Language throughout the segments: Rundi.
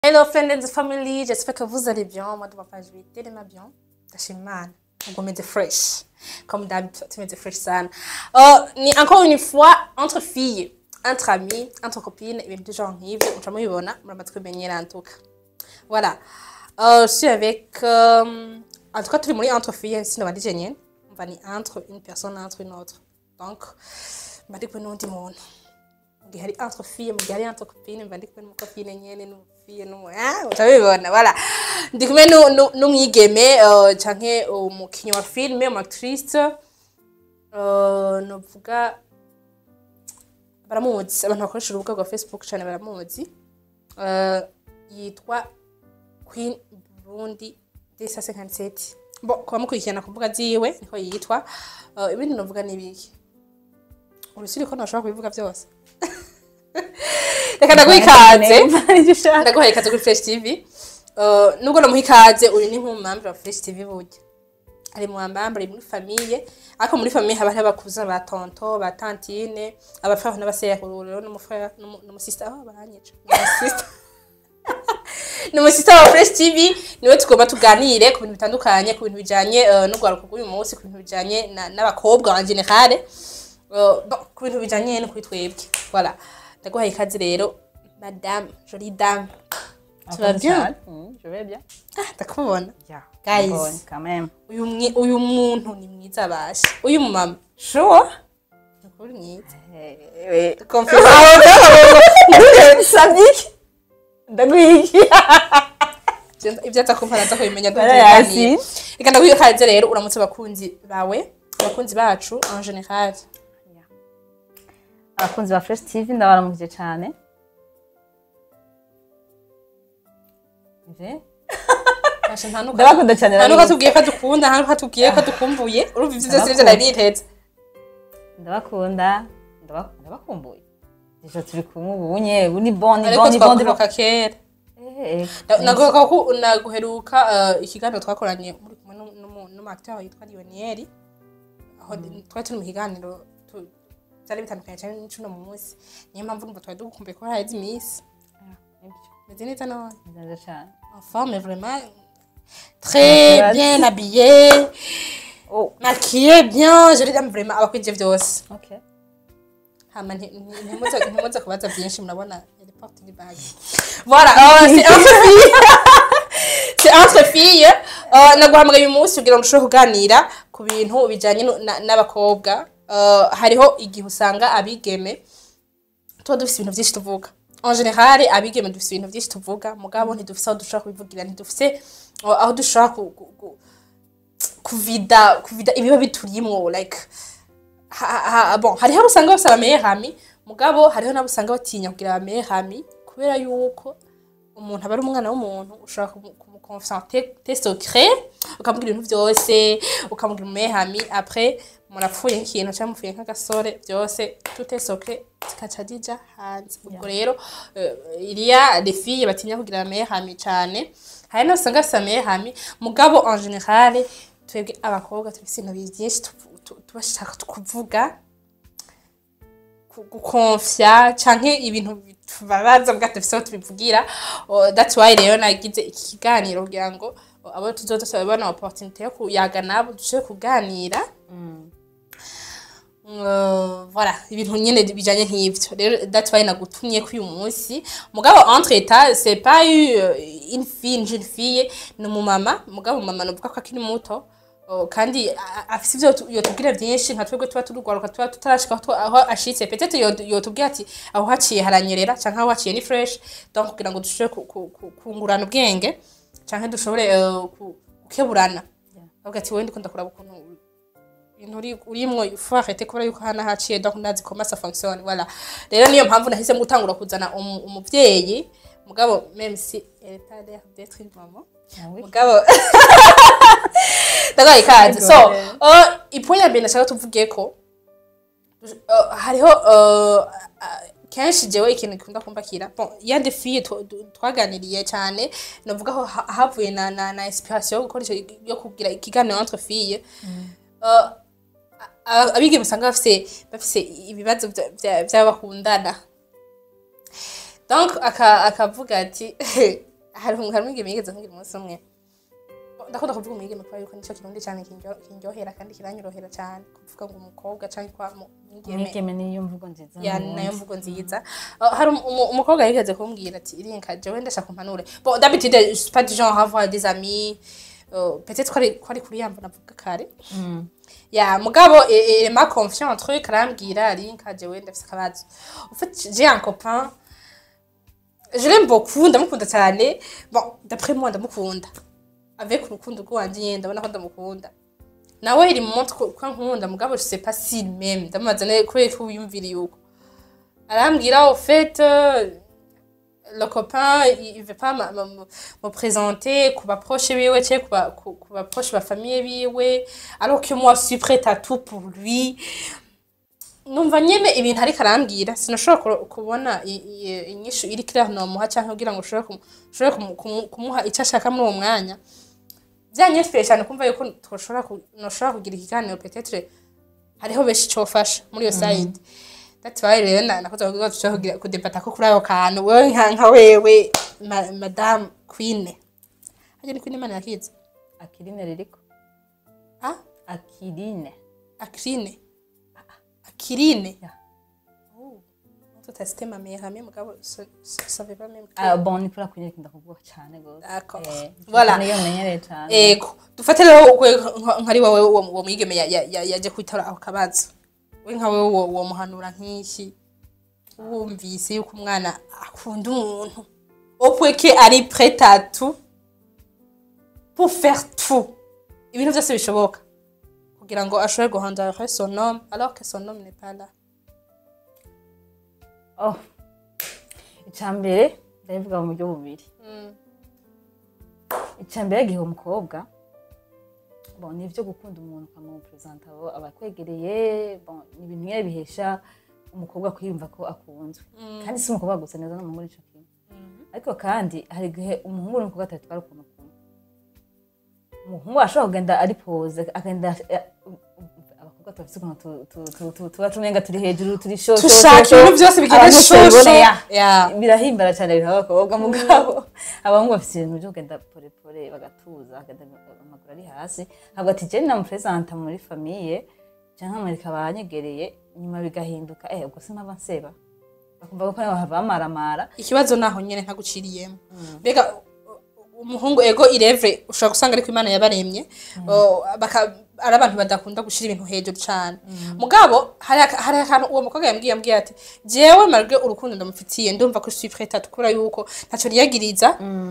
Hello friends and family, j'espère que vous allez bien. Moi de ma page, je vais tellement bien. Tashimana. On met fresh. Comme d'habitude, tu mets fresh sana. Euh, ni encore une fois, entre filles, entre amis, entre copines, ibintu de genre nk'ivyo, muca mubibona, muramaze kumenyera en tout cas. Voilà. Euh, je suis avec, euh, en tout cas, turi muri entre filles, sino bandi je nyene. Mva ni entre une personne, entre une autre. Donc, mba ndi kumwe n'uwundi muntu. Mu gihe hari entre filles, mu gihe hari entre copines, mba ndi kumwe n'umukopine nyene n'umufille n'umu... Ah, muca mubibona, voilà. Ndi kumwe nu- nu- n'umwigeme, euh, canke umukinyi wa filme, umu actrice, euh, novuga baramuzi abantu bakoresha urubuga rwa facebook cyane baramuzi Eh, yitwa queen burundi desa 57 bo kuba mukurikirana ku mbuga ziwe niko yitwa Eh, ibindi novuga ni ibiki urusiri ko ntashobora kubivuga byose reka ndaguha ikaze ndaguha ikaze kuri fresh tv Eh, nubwo namuha ikaze uyu ni nk'umumambure wa fresh tv burya ari mu bambambure muri famiye ariko muri famiye haba hariho abakuza ba tonto ba tantine abafraho n'abasekuru rero n'umufrère n'umu- n'umusista aho baranyica n'umusista n'umusista wa fresh tv niwe tugomba tuganire ku bintu bitandukanye ku bintu bijanye eh, n'urwaruko rw'uyu munsi ku bintu bijanye na- n'abakobwa en general eh, bon, ku bintu bijanye no kuri twebwe voilà ndaguhaye ikaze rero madame jolie dame tu vas bien Je vais bien. ah ndakubona Yeah. Guys. Bonne, quand même. uyu mwi- uyu muntu ni mwiza bashe uyu mumama Chaud ni ukuri mwiza Oui. Confirme. Samedi Ndaguhiki. ibyo aza kumva naza kubimenya Bara duhuriye yasi. reka ndaguha ikaze rero uramutse abakunzi bawe abakunzi bacu en general Abakunzi ba Fresh TV ndabaramukije cyane. Nje? Bashe, nta nuko- Ndabakunda cyane. nta nuko barabizi. atubwiye ko adukunda nta nuko atubwiye ko adukumbuye urumva ibyo byose ibyo nari niteze Ndabakunda. ndaba- Ndabakumbuye. Deja turi kumwe ubu nye, ubu ni bon, ni ariko bon, ni bon, ni bon. twakuruka kera Eh, eh. naguheruka ko naguheruka eh, ikiganiro twakoranye muri kumwe n'umu- n'umu- n'umuacteur witwa Lionel aho twari turi mu kiganiro tu- byari bitandukanye cyane n'icuno mu munsi niyo mpamvu numva twari dukumbuye ko haheze iminsi Ah, nibyo. meze neza none Neza cyane. en forme vraiment très Merci. bien habillé Oh, maquillé bien je dame vraiment abakwije byose okay. hama nti- nti- ntimuze ntimuze kubaza byinshi murabona elle porte une bague voilà euh, c'est entre filles c'est entre filles euh, naguhamagaye uyu munsi kugira ngo ushobore kuganira ku bintu bijanye nu- na- n'abakobwa Euh, hariho igihe usanga abigeme tuba dufise ibintu byinshi tuvuga en general abigeme dufise ibintu byinshi tuvuga mugabo ntidufise aho dushobora kubivugira ntidufise uh, aho dushobora ku, ku, ku, kuvida kuvida ibiba biturimwo like ha, ha, bon hariho abo usanga bafise abameherami mugabo hariho n'abo usanga batinya kugira abameherami kubera yuko umuntu aba ari umwana w'umuntu ushobora kumu- kumukonfiance te, te secret ukamubwira ibintu byose ukamubwira umehami après murapfuye nk'ikintu cyangwa mupfuye nk'agasore byose tout est secret zikaca zija hanze ubwo rero eh, iriya les filles batinya kugira amehami cyane hari n'abo usanga bafise amehami mugabo en general twebwe abakobwa tufise ibintu byinshi tuvu- tu- tuba dushaka kuvuga ku- gukonfya canke ibintu bitubabaza bwa dufise aho tubivugira Oh, that's why rero nagize iki kiganiro kugira ngo oh, abo tuzoza turabona opportunité yo kuyaga nabo dushobore kuganira Uh, voilà ibintu nyene bijanye nk'ivyo rero that's why nagutumye ko uyu munsi mugabo entre état c'est pas eu euh, une fille une jeune fille ni umumama mugabo umumama novuga ko akiri muto Oh, kandi a- afise ivyo yotu- yotubwira vyinshi nka twebwe tuba turugwaruka tuba tutarashika aho tu- aho ashitse peut-être yo- yotubwira ati aho haciye haranyerera canke aho haciye ni fresh donc kugira ngo dushobore ku- ku- ku- kungurana ubwenge canke dushobore eh, ku- gukeburana avuga ati wewe ndiko ndakuraba ukuntu ibintu uri- urimwo faut arrêter kubera yuko hana haciye donc ndazi comment ça fonctionne voilà rero niyo mpamvu nahisemo gutangura kuzana umu- umuvyeyi mugabo même si elle est pas l'air d'être une maman Ah oui. mugabo ndagaye ikaze so Ego. uh, ipo ya mbere nashaka tuvuge ko uh, hariho uh, uh, kenshi jewe ikintu gikunda kumbakira bon ya des filles twa- du- twaganiriye cyane navuga ko ha- havuye na, na, na inspiration yo gukora ico- yo kugira ikiganiro entre filles uh, a- abigeme usanga bafise bafise ibibazo vya- vya- vy'abakundana donc aka- akavuga ati hari hari umwigeme yigeze kumbwira umunsi umwe ndakunda kuvuga umwigeme kubera yuko nicyo kirundi cyane kinryo- kindyohera kandi kiranyorohera cyane kuvuga ngo umukobwa cyangwa kwa mu- umwigeme umwigeme niyo mvugo nziza ya mu nayo wundi. mvugo nziza Uh, hari umu- umu- umukobwa yigeze kumbwira ati irinka jewe ndashaka umpanure bon d'habitude je suis pas du genre à avoir des amis euh, peut-être ko ari ko ari kuri yambo navuga kare Mm. ya mugabo e- e- ma confiance truc arambwira arinka jewe ndafise akabazo en fait j'ai un copain je l'aime beaucoup ndamukunda cyane bon d'après moi ndamukunda avec urukundo rwanje nyine ndabona ko ndamukunda nawe iri mu mutwe ko ko nkunda mugabo je sais pas si même ndamubaza ne kubera ko wiyumviriye uko arambwira au fait euh, le copain il il veut pas ma- ma- me me présenter ku baproche biwe cyangwa ku ba- ku- ku baproche ba famille biwe alors que moi je suis prête à tout pour lui numva nyene ibintu ariko arambwira sinashobora kuro- kubona i- i- inyishu iri clair nomuha canke kugira ngo ushobore kumu- ushobore kumu- kumu- kumuha icyo ashaka muri uwo mwanya byanyesipire cyane kumva yuko twoshobora ku- noshobora kugira ikiganiro peut-être hariho benshi cofasha muri iyo side that's why rero na- nakoze kuvuga ko dushobora kugira kudebata ko kuri ako kantu wewe nka nka wewe ma- madame queen hajya ni queen imana yakize akirine ririko ah akirine akirine akirine Ya. Oh. tutasite ma meilleure amie mugabo ça ça savait pas même que Ah, bon ni kuri akunyereka ndakuvuga cyane gose D'accord. Eh, Voilà. niyo menyereye cyane ego dufate rero we nka- nkari wowe uwo uwo mwigeme ya- ya- ya- yaje kwitora ako kabazo we nka wewe uwo uwo muhanura nk'iki wumvise yuko umwana akunda umuntu opwe ke ari prêt à tout pour faire tout ibintu byose bishoboka kugira ngo ashobore guhindura son homme alors que son homme n'est pas là oh icambere ndabivuga mu buryo bubiri icambere gihe umukobwa bon ni ibyo gukunda umuntu ukamupresenta abo abakwegereye bon ni ibintu nyine bihesha umukobwa kwiyumva ko akunzwe kandi si umukobwa gusa neza n'umuhungu nico kimwe ariko kandi hari igihe umuhungu n'umukobwa atatwara ukuntu kumwe umuhungu ashobora kugenda ari pose akagenda eh, abakobwa tubafise ukuntu tu- tu- tu- tu- tuba tumenga turi hejuru turi sho sho, Dushaka sho, ibintu sho. byose bigenda Abantu shosho. tubibonera. Yeah. birahimbara cyane biha abakobwa mugabo abahungu bafite ibintu byo kugenda porepore bagatuza bakagenda amaguru ari hasi ntabwo ati jeni namupresenta muri famiye cyangwa nkamwereka abanyegereye nyuma bigahinduka eh ubwo simpava nseba bakumva ko nawe hava bamaramara ikibazo naho nyene ntaguciriyemo mbega u- umuhungu ego irevre ushobora gusanga ariko imana yabaremye o, baka- ari abantu badakunda gushira ibintu hejuru cane mugabo hari aka- hari akantu uwo mukobwa yambwiye yambwiye ati jewe marge urukundo ndamufitiye ndumva ko suis prête à tukura yuko ntaco niyagiriza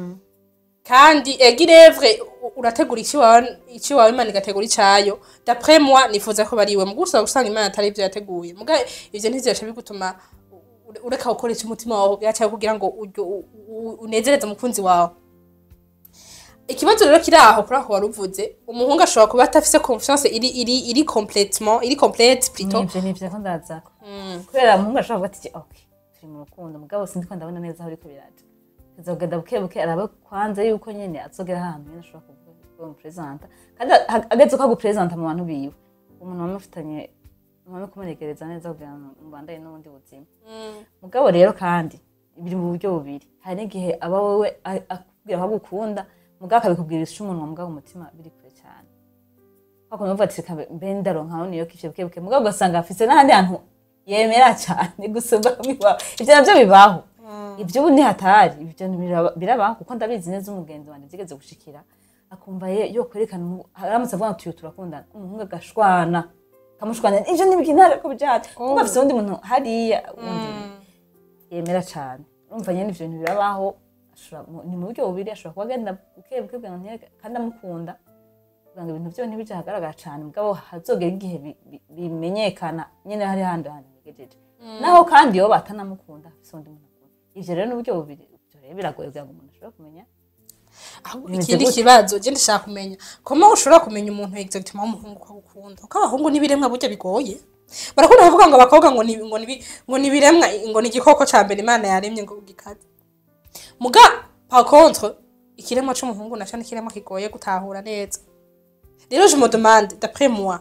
kandi ego irevre u- urategura iki wawe iki wawe imana igategura icayo d'après moi nifuza ko bariwe mu gusa gusanga imana atari ivyo yateguye muga ivyo ntizirasha bigutuma u- ureka gukoresha umutima wawe byacaye kugira ngo uryo- u- u- unezereze umukunzi wawe ikibazo rero kiri aho kuri aho wari uvuze umuhungu ashobora kuba atafise confiance iri iri iri complètement iri complète plutôt nivyo nivyo ko ndazako kubera umuhungu ashobora kuvuga ati ok turi mu rukundo mugabo sindiko ndabona neza aho uriko biraja kazogenda buke buke araba kwanza yuko nyene azogera ahantu nyene ashobora kuvuga ko bamupresenta kandi a- ageze ko agupresenta mu bantu biwe umuntu wamufitanye mwame kumuregereza neza kugira ngo mubandanye n'ubundi buzima mugabo rero kandi biri mu buryo bubiri hari n'igihe aba wowe a- akubwira ko agukunda mugabo akabikubwira isha umunwa mugabo umutima biri kure cyane hakuno uvuga ati reka mbe ndaronka niyo kivyo buke buke mugabo ugasanga afise n'ahandi hantu yemera cyane gusumba bibaho ivyo navyo bibaho ivyo ubu ni hatari ivyo biraba- birabaho kuko ndabizi neza umugenzi wanje vyigeze gushikira akumva ye yo kwerekana umu- aramutse avuga ngo tuyo turakundana umuhungu agashwana kamushwana ivyo ntibigina ko bijate kuko afise uwundi muntu hariya wundi yemera cyane urumva nyene ivyo bintu birabaho ashobora mu- ni mu buryo bubiri ashobora kuba agenda buke buke kugira ngo ntiyereke- kandi amukunda kugira ngo ibintu vyo ntibije ahagaragara cane mugabo hazogera igihe bi- bi- bimenyekana nyene hari handi hantu bigejeje naho kandi yoba atanamukunda afise undi muntu akunda ivyo rero ni uburyo bubiri ivyo rero biragoye kugira ngo umuntu ashobore kumenya ahubwo Bimeze ikindi gute? kibazo je ndashaka kumenya koma ushobora kumenya umuntu exactement w'umuhungu ko agukunda kuko abahungu n'ibiremwa burya bigoye barakunda kuvuga ngo abakobwa ngo ni ngo ni ngo ni ibiremwa ngo ni igikoko ca mbere imana yaremye ngo gikaze muga par contre ikiremwa c'umuhungu naco ni ikiremwa kigoye gutahura neza rero je me demande d'après moi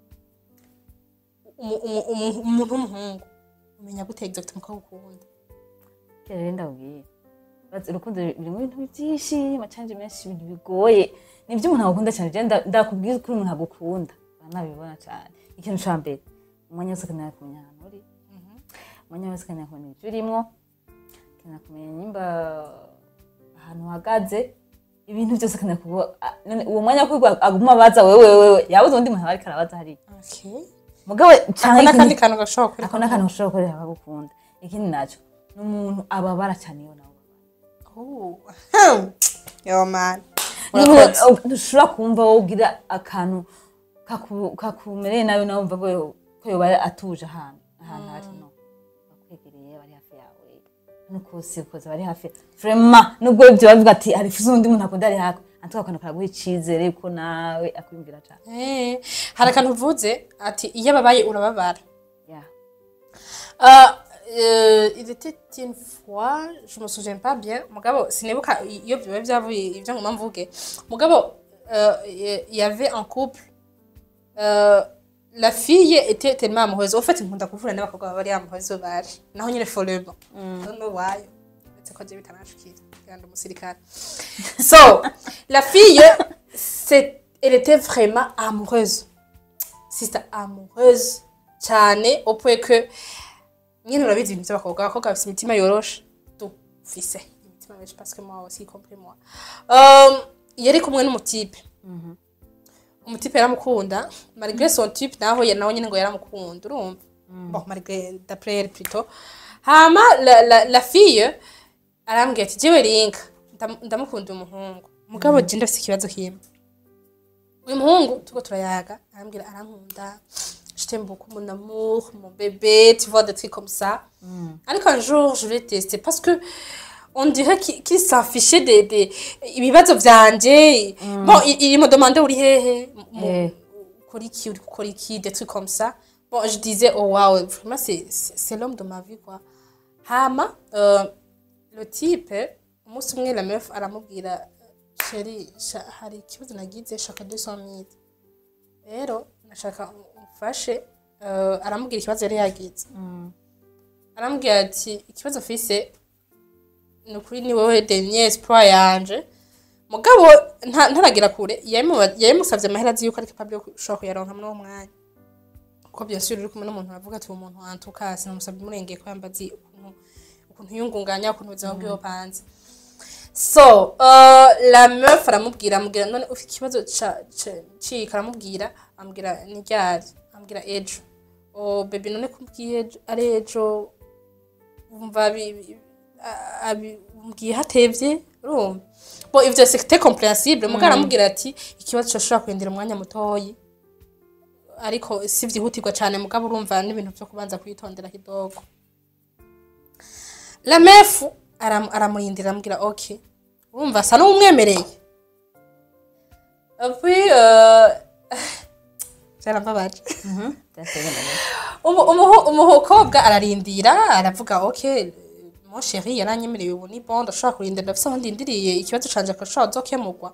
umu- umu- umu- umuntu w'umuhungu umenya gute exactement ko agukunda Kera rero ndabwiye bazi urukundo birimo ibintu byinshi amacanje menshi ibintu bigoye nibyo umuntu agukunda cyane je nda- ndakubwiza ukuri umuntu agukunda banabibona cyane ikintu ca mbere umwanya wose akenera kumenya ahantu uri umwanya wese akenera kumenya ibyo urimo akenera kumenya nimba ahantu uhagaze ibintu byose akenera kuba a- none uwo mwanya wo kwiga aguma abaza wewe wewe yabuze undi muntu aba ariko arabaza hariya Okay. mugabo Ako canke n'akandi ikindi- kantu gashobora kuri ako n'akantu ushobora gukorera abagukunda ikindi naco ni umuntu ababara cyane iyo nawe Oh. Hmm. Yo man. Niba Urakoze. ntushobora kumva wowe ugira akantu kaku- kakumereye nabi nawe wumva ko yo- ko yoba atuje ahantu ahantu hari no bakwegereye bari hafi yawe nukusi ukoze bari hafi vrema nubwo ibyo bavuga ati hari fuze undi muntu akunda ari hafi antuka akantu karaguha icizere yuko nawe akwiyumvira cyane Eh, hari akantu uvuze ati iyo ababaye urababara yeah. Euh, euh, il était une fois, je me souviens pas bien, mugabo sinibuka iyo biba byavuye ibyo ngoma mvuge. Mugabo euh, il y avait un couple euh, la fille était tellement amoureuse. Au fait, nkunda kuvura n'abakobwa bari amoureuse bari. Naho nyine follow. Don't know why. C'est quoi j'ai bitanashikira. Kandi umusirikare. So, la fille c'est elle était vraiment amoureuse. Sister amoureuse cyane au point que nyine urabizi ibintu by'abakobwa abakobwa bafite imitima yoroshe dufise imitima myinshi parce que moi aussi y compris moi um, yari kumwe n'umutipe umutipe yaramukunda malgré son type naho ya- nawe nyine ngo yaramukunda urumva bon malgré d'après elle plutôt hama la, la, la fille arambwira ati jewe rinka ndam- ndamukunda uyu muhungu mugabo je ndafise ikibazo kimwe uyu muhungu turiko turayaga arambwira arankunda je t'aime beaucoup mon amour mon bébé tu vois des trucs comme ça ariko un jour je l'ai testé parce que on dirait qu'il qu'il s'affichait des des ibibazo vyanje bon il, il me demandait uri hehe mu- Eh. ukora iki uri gukora iki des trucs comme ça bon je disais oh wow vraiment c'est c'est c'est l'homme de ma vie quoi hama euh, le type umunsi umwe la meuf aramubwira sheri sha- hari ikibazo nagize shaka 200000 rero nashaka umfashe uh, aramubwira ikibazo yari yagize aramubwira ati ikibazo mfise ni ukuri ni wowe dernier espoir yanje mugabo nta- ntaragira kure yabimuba- yabimusavye amahera azi yuko ari capable yo ushobora kuyaronka muri uwo mwanya kuko bien sûr uri kumwe n'umuntu aravuga ati uwo muntu antuka sinamusabye umurengeye ko yamba azi ukuntu ukuntu yungunganya ukuntu ubuzima bwiwe bupanze so uh, la meuf aramubwira amubwira none ufite ikibazo ca- ca- cika aramubwira amubwira ni ryari amubwira ejo oh bebe none kumbwiye ejo ari ejo wumva bi- bi- a- abi- umbwiye hatevye urumva bo ivyo c'était compréhensible mugabo aramubwira ati ikibazo coshobora kurindira umwanya mutoyi ariko si vyihutirwa cane mugabo urumva n'ibintu vyo kubanza kwitondera kidogo la mefu aram, aramurindira aramubwira ok urumva asa n'umwemereye puis euh, vyarambabaje Umu- umuhu- umukobwa ararindira aravuga ok mon chéri yaranyemereye ubu ni bon ndashobora kurindira ndafise aho ndindiriye ikibazo canje akashobora zokemurwa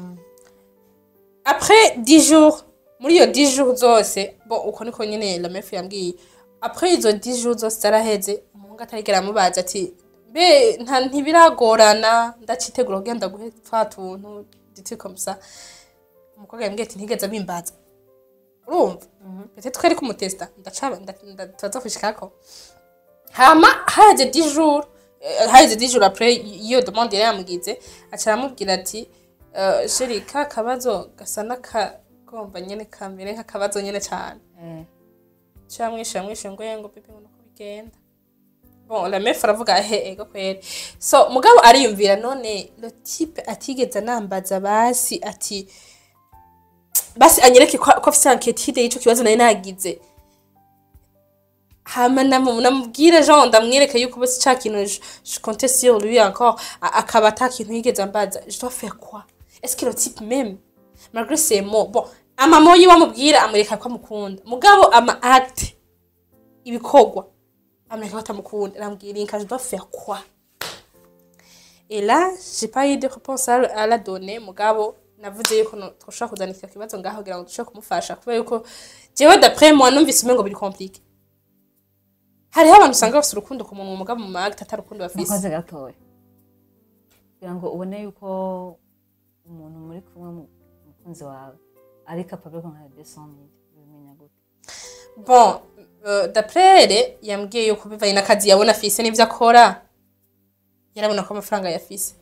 après 10 jours muri iyo 10 jours zose bo uko niko nyine la mefu yambwiye après izo 10 jours zose zaraheze umuhungu atarigera amubaza ati be nta ntibiragorana ndacitegura kugenda guhe twa tuntu diti comme ça umukobwa yambwiye ati ntigeze abimbaza urumva peut-être ko ari kumutesta ndaca nda- nda- turaza kushikako hama haheze 10 jours eh, haheze 10 jours après iyo demande yari yamugize aca aramubwira ati eh, sheri ka kabazo gasa n'akagomba nyene kamere nk'akabazo nyene cane cyamwishe yamwishe ngo yengo pipi ngo nuko bigenda bon la meuf aravuga he ego kweri so mugabo ariyumvira none le type atigeze anambaza basi ati basi anyereke ko ko afise inquiétude y'ico kibazo nari nagize hama namu- namubwire jean ndamwereke yuko basi ca kintu je- je comptais sur lui encore a- akaba ata kintu yigeze ambaza je dois faire quoi est-ce que le type même malgré ses mots bon amamo yiwe amubwira amwereka ko amukunda mugabo ama acte ibikorwa amwereka ko atamukunda arambwira inka je dois faire quoi et là j'ai pas eu de réponse à, à la donner mugabo navuze yuko no- twoshobora kuzana icyo kibazo ngaho kugira ngo dushobore kumufasha kubera yuko jewe d'après moi numvise umengo biri compliqué hariho abantu usanga bafite urukundo ku muntu mugabo mu magta atari urukundo bafise mukoze gatoya kugira ngo ubone yuko umuntu muri kumwe mu- umukunzi wawe ari capable ko nka 200 ubimenya gute bon uh, d'après yambwiye yuko bivanye n'akazi yabona afise n'ivyo akora yarabona ko amafaranga yafise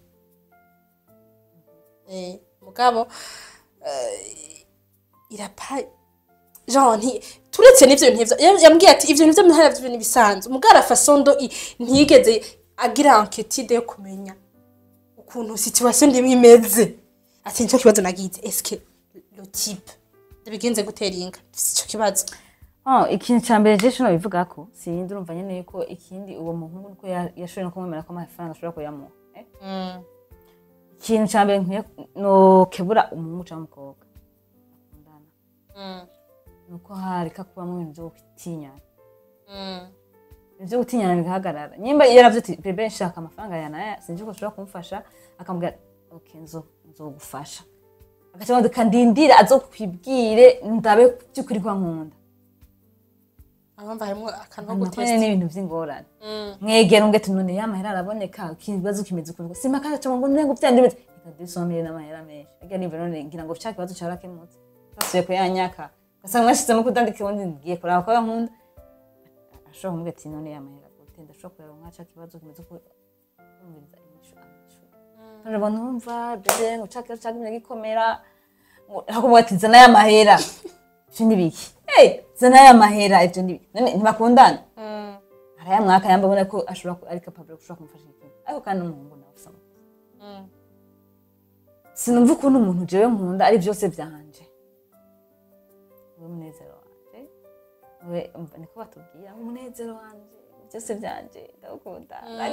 eh, mugabo uh, irapa genre nti turetse n'ivyo bintu nk'ivyo yam- yambwiye ati ivyo bintu vyo muhara vyo nibisanzwe mugabo arafasondo ntiyigeze agira enquête yo kumenya ukuntu situation ndimwe imeze ati nicyo kibazo nagize eske le type ndabigenze gutera inka ico kibazo Oh, ikintu cya mbere je shino bivuga ko sindi urumva nyene yuko ikindi uwo muhungu nuko ya- yashoboye no kumwemera ko amafaranga ashobora kuyamuha eh? mm. ikintu cya mbere nkwiye nokebura umuhungu cyangwa umukobwa bakundana Mm. nuko hareka kubamo ibintu byo gutinyana Mm. ibyo gutinyana bigahagarara nyimba iyo yaravye ati bebe nshaka amafaranga ya naya sinzi ko ushobora kumufasha akamubwira okay nzo nzogufasha agaca ngo kandindira azokwibwire ndabe by'ukuri kwa nkunda abumva harimo akantu ko nakone gutesta n'ibintu vy'ingorane Mm. mwegera ngo ati none yamahera araboneka ikibazo kimeze ukuntu simba kandi aca ngo nengo vyandi bimeze reka dusomere n'amahera menshi ariko niba none ngira ngo cya kibazo carakemutse basuye kuyanyaka ugasanga mwashizemo kutandika ubundi ngiye kuraba ko yankunda ashobora kumubwira ati none yamahera gute ndashobora kureba nka cya kibazo kimeze uko kumviriza inyishu anyishu none abantu bumva bebe ngo cya kibazo cagumye gikomera ngo hakumubwira ati zana y'amahera ivyo ni biki hey zana y'amahera ivyo ni biki none ntibakundana Mm. arayamwaka yamba abona ko ashobora ku- ari capable gushobora kumufasha ikintu ariko kandi n'umuhungu nawe ufise amakosa Mm. sinumva ukuntu umuntu jewe nkunda ari byose byanje we munezero wanje we umva niko batubwira umunezero wanje byose byanje ndagukunda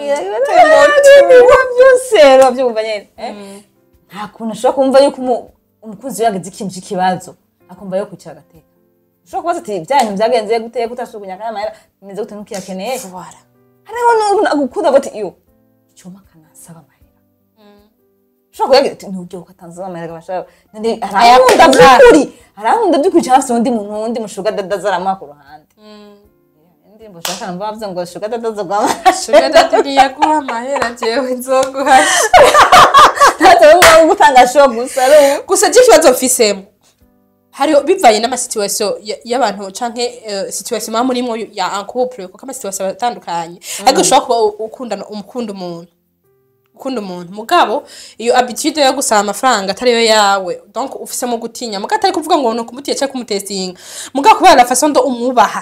byose rero byumva nyene eh? nta kuntu ashobora kumva yuko umu- umukunzi we yagize ikintu cy'ikibazo akumva yo kwicara agateka ushobora kubaza ati byanyu byagenze gute kutashugunya akayamahera bimeze gute ntukiyakeneye Voilà. hariho n'umuntu agukunda bati iyo icyuma kanasaba amahera ushobora kuyagira ati ntujye ukatanzaba amahera gabashaka none arankunda by'ukuri arankunda by'ukuri cyangwa se undi muntu wundi mushuga dadaza aramuha ku ruhande Mm. indirimbo ushaka numva bavuze ngo shuga dadaza rw'amahera Sugar daddy ntiyaguha amahera jewe nzoguhasha ntacyo bumva gutanga show gusa ari ubu gusa je ikibazo mfisemo hariho bivanye n'amasituwasiyo ya- y'abantu canke eh, situation muba murimwo ya en couple kuko amasituwasiyo atandukanye ariko ushobora kuba u- ukundana umukunda umuntu ukunda umuntu mugabo iyo habitude yo gusaba amafaranga atariyo yawe donc ufisemo gutinya mugabo atari kuvuga ngo ni ukumutiye cyangwa kumutestinga mugabo kubera la façon ndo umwubaha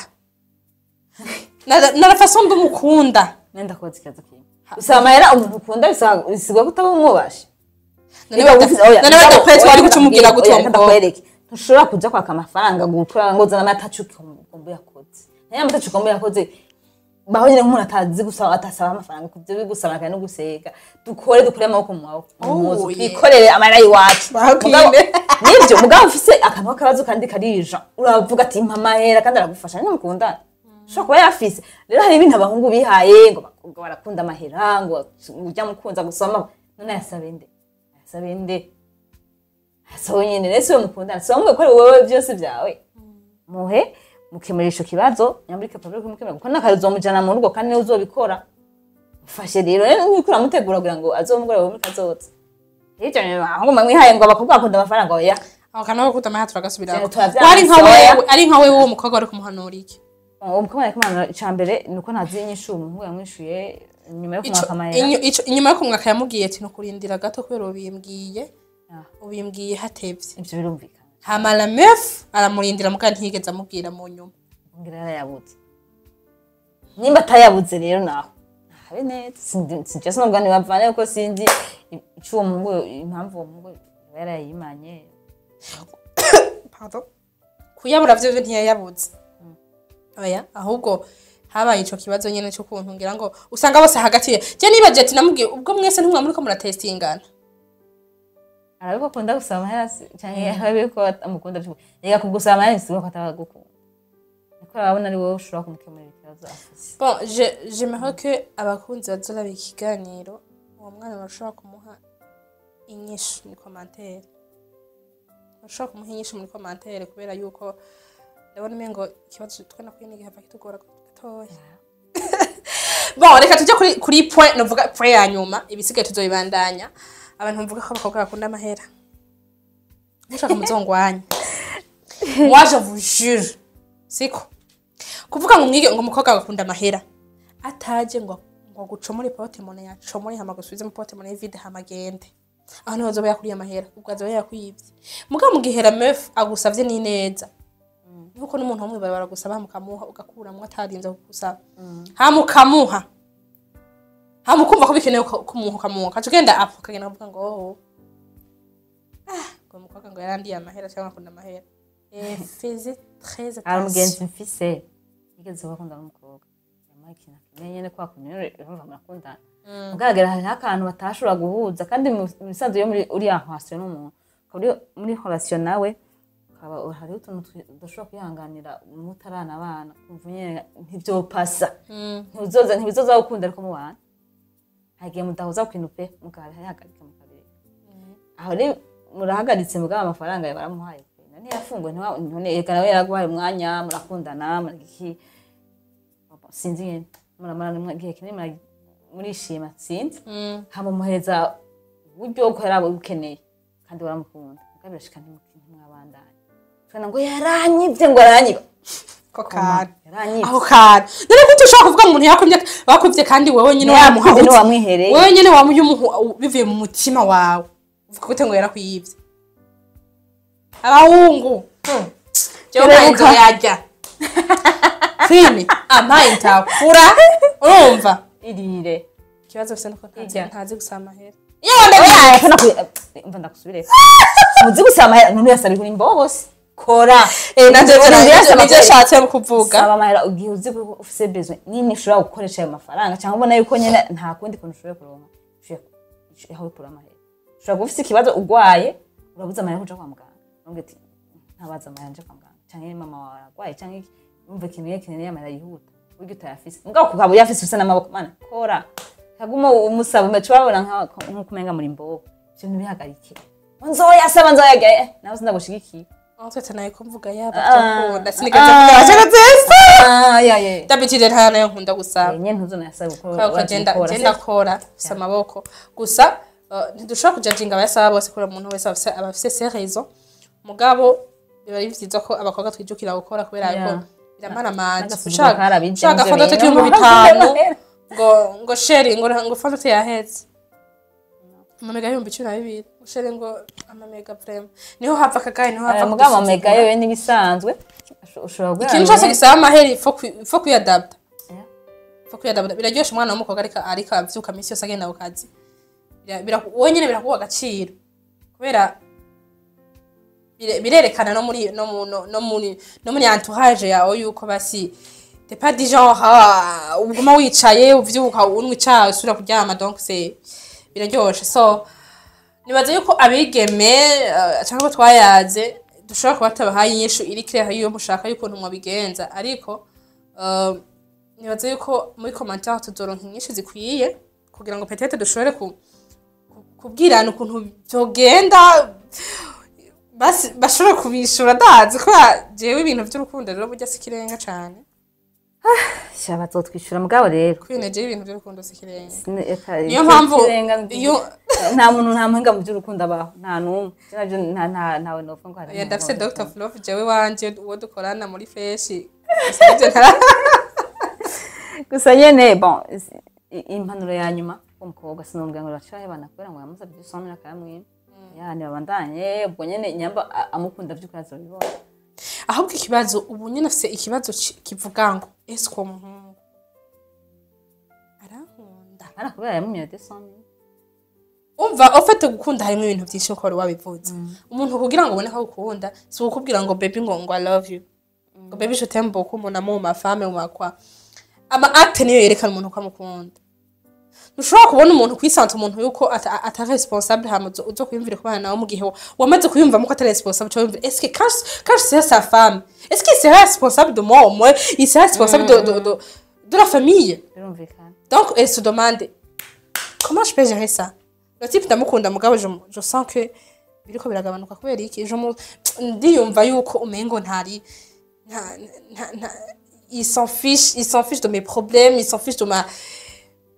na na la façon ndo umukunda nenda kubaza ikibazo kimwe usaba amahera umuntu ukunda bisaba- bisigwa kutaba umwubashe none badapre twari gucumubwira gute uwo mukobwa ndakwereke ntushobora kuja kwaka amafaranga gukora ngo zana amatacu kombo yakoze nayo amatacu kombo yakoze baho nyine nk'umuntu atazi gusaba atasaba amafaranga kuvyo bigusaba kandi no gusega dukore dukore amaboko mu maboko mu mpuzu Oh, yeah. twikorere amahera y'iwacu Bakwime. Mugabo- nibyo mugabo ufise akantu k'akabazo kandi karija uravuga ati mpa amahera kandi aragufasha ni mukundana ushobora kuba yafise rero hari ibintu abahungu bihaye ngo abakobwa barakunda amahera ngo ujya mukunza gusoma none yasabe nde yasabe nde yasabe nyine rero siwe mukundana siwe mugakora wowe byose byawe muhe mukemura ico kibazo nyamburi capable kumukemura kuko n'akazi uzomujana mu rugo kandi niwe uzobikora mufashe rero rero niko uramutegura kugira ngo azomugore wowe muri kazoza hirya nyuma ahubwo mwihaye ngo abakobwa bakunda amafaranga oya aho kantu ko gukunda amahera turagasubirako Cyane turavyanse, ari nka oya. wewe ari nka wewe uwo mukobwa wari kumuhanura iki uwo mukobwa yariko amanura ica mbere ni uko ntazi inyishu umuhungu yamwishuye nyuma yo Ico- kumwaka amahera inyu- ico- inyuma yo kumwaka yamubwiye ati nukurindira gato kubera ubimbwiye Ah. ubimbwiye hatevye ivyo birumvikana hama la meuf aramurindira muga ntiyigeze amubwira mu nyuma ngira yarayabuze nimba atayabuze rero naho habe neza Sindi- sinjya sinubwa ntibavane kuko sinzi ico uwo muhungu impamvu uwo muhungu yoba yarayimanye Pardon. kuyabura vyo vyo ntiyayabuze oya ahubwo habaye ico kibazo nyene c'ukuntu ngira ngo usanga bose hagati ye je nibaje ati namubwiye ubwo mwese ntimwa muriko muratestingana arabiko akunda gusaba amahera se canke arabiko amukunda ariko reka kugusaba amahera ntisigura ko atabagukunda niko arabona ari wowe ushobora kumukemurira ikibazo afise bon je j'aimerais que abakunzi bazoraba ikiganiro uwo mwana bashobora kumuha inyishu muri commentaire bashobora kumuha inyishu muri commentaire kubera yuko ndabona umengo ikibazo twe nakwiye nigihava kitugora gatoya bon reka tujye kuri kuri point novuga point ya nyuma ibisigaye tuzoyibandanya abantu mvuga ko abakobwa bakunda amahera mushaka muzongwanya moi je vous jure siko kuvuga ngo umwige ngo umukobwa agakunda amahera ataje ngo ngo gucomore pote mone yacomore hama gusubize mu pote mone vide hama agende aho niho azoba yakuriye amahera ubwo azoba yakwibye mugabo mu gihe la meuf agusavye ni neza nuko n'umuntu wamwe bari baragusaba mukamuha ugakuramwo atarinze kugusaba hama ukamuha hama ukumva ko bikenewe ko- kumuha ukamuha ukaca ugenda apfa ukagenda ukavuga ngo oh ah ngo umukobwa ngo yarandiye amahera cyangwa akunda amahera Eh, faisez très hari umugenzi attention mfise yigeze bakunda n'umukobwa yamuha ikintu akeneye nyene kwa kuntu rero urumva murakundana mugaragara hariho akantu batashobora guhuza kandi mu mu bisanzwe iyo muri uriya relation n'umuntu ukaba uri muri relation nawe ukaba hariho utuntu twi- udashobora kwihanganira mutarana abana kumva nyene ntivyopasa ntibizoza ntibizoza gukunda ariko mubana hari igihe mudahuza ku kintu pe mukahagarika mukabireka aho rero murahagaritse mugabo amafaranga yawe baramuhaye pe none yafunguwe ntiwa- none eka nawe yaraguhaye umwanya murakundana muragiki sinzi nyene muramara igihe kinini muragi- murishima sinzi hama muhereza uburyo bwo yari bukeneye kandi waramukunda mugabo birashika ntimu- ntimwabandanye tubona ngo yaranyivye ngo aranyiba ko kare yaranyivye aho kare none gute ushobora kuvuga ngo umuntu yakubye bakubye kandi wowe nyine wamuha Yakuvye ntiwamwihereye. wowe nyine wamuha bivuye mu mutima wawe uvuga gute ngo yarakwiyibye abahungu hmm, jewe Terebuka. mayinzo yarya fini amaye ntakura urumva irire ikibazo bisa nuko ntazi Irya. ntazi gusaba amahera Oya, kana ku umva ndakubire muzi gusaba amahera none yasabye kuri mbobose kora Eh, navyo Uzi nivyo yasaba nivyo amahera. ashatse kuvuga saba amahera ugihe uzi ko ufise besoin nini ushobora gukoresha ayo mafaranga cyangwa ubona yuko nyene nta kundi kuntu ushoboye kuronka ushoboye aho ukura amahera ushobora kuba ufise ikibazo urwaye urabuze amahera yo kuja kwa muganga uvuga ati ntabaza amahera nje kwa muganga canke mama wawe aragwaye canke iki, wumva ikintu iyo kinini amahera yihuta burya utayafise mugabo ukaba uyafise ufise n'amaboko mana kora kaguma umusaba umeca urabona nka- nk'uko umenga muri mbobo ivyo ntibihagarike ngo nzoyasaba nzoyaga eh, nawe sindagushigikiye aho twese nayo ko mvuga yaba Ah. byakunda sinigaze Ah. kuvuga ashaka zese Ah, ya, ya. dabitire nta nayo nkunda gusaba nyene ntuzonayasaba kuko kubera ko urazi agenda gukora, agenda sivyo? akora afise amaboko gusa uh, ntidushobora kujajinga abayasaba bose kubera umuntu wese afise aba afise ses raisons mugabo biba ari vyiza ko abakobwa twijukira gukora kubera Yeah. yuko biramara amazi N'agasuzuguro karabije ushaka muvyo fanta bintu. tukiri mu bitanu ngo ngo sheri ngo ngo fanta tuyaheze amamega y'ibihumbi cumi na bibiri ngo sheri ngo amamega vrema niho hava akagaye niho hava Eh, mugabo amamega kudusuzugura. yewe n'ibisanzwe usho- ushobora guhera ikintu cyose hamwe. gisaba amaheri fo kuyadapta Yeah. fo kuyadapta biraryosha umwana w'umukobwa ariko ariko avyuka minsi yose agenda ku kazi Bira- bira- wowe nyene birakuha agaciro kubera bire- birerekana no muri no mu- no no muri no muri entourage yawe yuko basi t'es pas du genre ah, uguma wicaye uvyuka unywa icayi usubira kuryama donc c'est biraryoshe so nibaza yuko abigeme uh, cyangwa ko twayaze dushobora kuba tabahaye inyishu iri clair iyo mushaka y'ukuntu mwabigenza ariko uh, nibaza yuko muri commentaire tuzoronka inyishu zikwiye kugira ngo peut-être dushobore ku, ku- kubwirana ukuntu vyogenda basi bashobore kubishura ndazi kubera jewe ibintu vy'urukundo rero burya si ikirenga cane sha bazotwishyura mugabo rero kwinegera ibintu vy'urukundo si ikirenga Sine- eka- niyo icyo mpamvu kirenga nzi- iyo nta muntu nta muhinga mu by'urukundo abaho nta n'umwe Ivyo navyo nta- nta- ntawe novuga ngo hari Ya umuntu ndafise wabivuga. Dr. Flove jewe wanje uwo dukorana muri feshi gusa nivyo ntara- gusa nyene bon is- i- impanuro ya nyuma umukobwa sinumvira ngo baciraho abana kubera ngo yamusabye igisomero akayamwima yani babandanye ubwo nyene nyamba a- amukunda vy'ukuri azobibona ahubwo ikibazo ubu nyine afise ikibazo ki- kivuga ngo ese uwo muhungu arankunda ara kubera yamumira desomero umva ufite gukunda harimo ibintu byinshi uko wari wabivuze umuntu kugira ngo ubone ko agukunda si ukubwira ngo baby ngo ngo i love you ngo baby je t'aime beaucoup mon amour ma femme ma quoi ama acte niyo yerekana umuntu ko amukunda ntushobora kubona umuntu kwisanta umuntu yuko ata- atari responsable hama uzo- uzo kwiyumvira kubana nawe mu gihe wa- wamaze kwiyumvamo ko atari responsable uca wiyumvira est-ce que quand quand je serai sa femme est-ce qu'il sera responsable de moi au moins il sera responsable de, de, de, de la famille birumvikana donc elle se demande comment je peux gérer ça le type ndamukunda mugabo je, je sens que biriko biragabanuka kubera iki je mu- ndiyumva yuko umengo ntari nta, nta, nta, il s'en fiche il s'en fiche de mes problèmes il s'en fiche de ma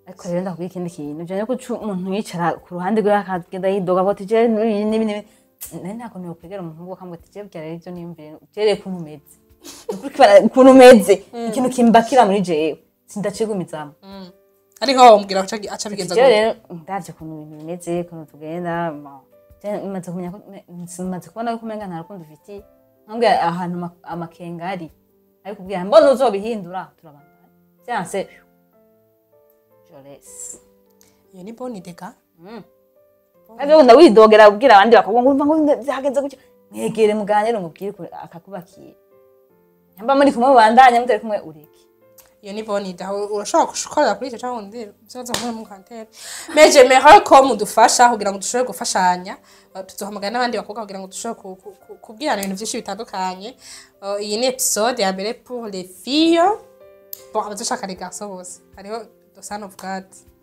ariko rero ndakubwira ikindi kintu ujanye ko uca umuntu yicara ku ruhande rwe akagenda yidoga ati je n'ibi n'ibi n'ibi nari ntabwo niyokwegera umuntu ngo akambwira ati je byara ibyo niyumvire jereye ukuntu umeze Ukuri kwibara ukuntu umeze ikintu kimbakira muri jewe sindacigumizamo ariko wamubwira aca aca bigenza jewe gutya rero ndavye ukuntu ibintu bimeze ukuntu tugenda bon, je maze kumenya ko maze kubona yuko umenga nta rukundo ufitiye nkambwira ahantu ama- amakenga ari ariko ubwira mbona uzobihindura turabandanya vyanse jolesi iyo ni boni dega kandi wenda widogera kubwira abandi bakabwa ngo urumva ngo byagenze gutyo mwegere muganire umubwire ko akakubakiye nyamba muri kumwe mubandanya mutari kumwe ureke iyo ni boni da urashobora gukorera kuri icyo cyangwa undi byoza muri mu kantere meje meho ko mudufasha kugira ngo dushobore gufashanya Uh, tuzohamagara n'abandi bakobwa kugira ngo dushobore ku- ku- ku- kubwirana ibintu byinshi bitandukanye Uh, iyi ni episode ya mbere pour les filles bon abadashaka les garçons bose hariho the son of god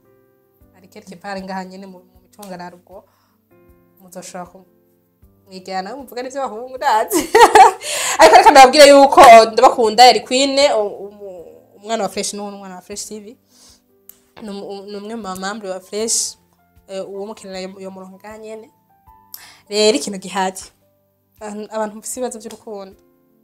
ari quelque part ngaha nyene mu mu micungararo ubwo muzoshobora ku mwigana muvuga n'ivyo bahungu ndazi ariko reka ndababwire yuko uh, ndabakunda yari queen uh, umu- umwana wa fresh n'uwo umwana wa fresh tv ni umu- ni umwe mu mamambre wa fresh eh, uwo mukenera yo yo murongo ngaha nyene rero ikintu gihari abantu abantu bafise ibibazo by'urukundo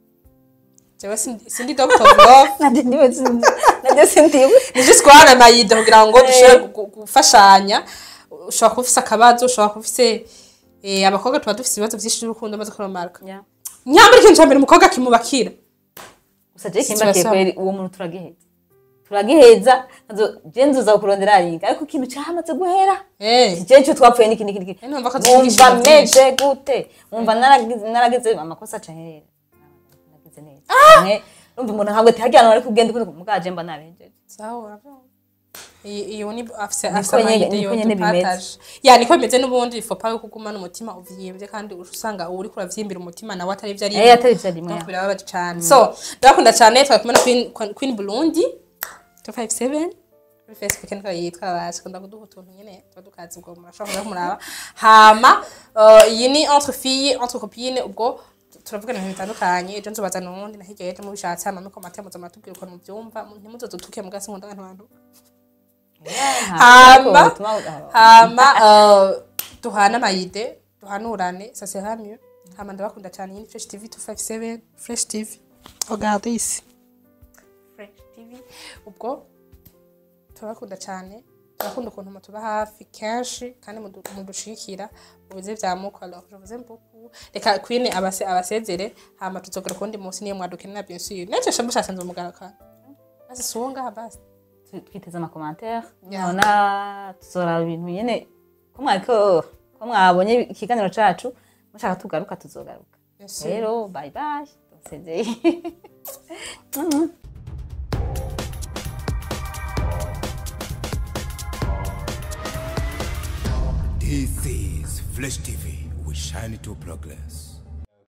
jewe sindi sindi doctor of love nanje ndiwe nanje sindiwe ni just guhana amayida kugira ngo dushobore gu- gu- gufashanya ushobora kuba ufise akabazo ushobora kuba ufise eh, abakobwa tuba dufise ibibazo vyinshi by'urukundo maze kuromarka nyambara ikintu ca mbere umukobwa kimubakira gusa je kimbakiye Situation. kweri uwo muntu turagiheza turagiheza nzo je nzoza kukurondera aringa ariko ikintu cyamaze guhera eh je cyo twapfuye niki niki niki Eh, numva ko numva tuvugisha meze gute numva naragize naragize amakosa acaherera nagize neza mwe numva umuntu ntabwo tihajyana ari kugenda ukuntu mugaje mba narengeje sawa iyi iyi ni afise Niko afise nyene- amayide niko yo nyene bimeze. dupataje ya niko bimeze n'ubundi ifopa pawe kugumana umutima uvyimbye kandi usanga uwo uriko uravyimbira umutima nawe atari ivyo ari eh atari byo rimwe donc birababaje cane so ndabakunda cane twari kumwe na Queen- queen burundi 257 kuri facebook niko yitwa baje kunda kuduha utuntu nyene tuba dukazi ubwo murashobora kuza kumuraba hama uh, iyi ni entre fille entre copine ubwo turavugana ibintu bitandukanye ejo nzobazana uwundi na hirya yejo mubishatse hama muri komate muza muratubwira ukuntu muvyumva ntimuzoze utuke mugasi nkunda abantu bantu hama hama uh, duhana amayide duhanurane ça sera mieux hama ndabakunda cyane iyi ni fresh tv 257 fresh tv regarde ici fresh tv ubwo turabakunda cyane turakunda ukuntu mutuba hafi kenshi kandi mudu- mudushigikira mu bize vya muko alors je vous aime beaucoup reka queen abase abasezere hama tuzogera kundi munsi niyo mwadukenera bien sûr nece shambu shasanze umugaraka basi sunga basi twiteze amakomantere Yeah. nona tuzora ibintu nyene ko mwariko ko mwabonye ikiganiro cacu mushaka tugaruka tuzogaruka bien sûr rero bye bye dusezeye This is Flesh TV. We shine to progress.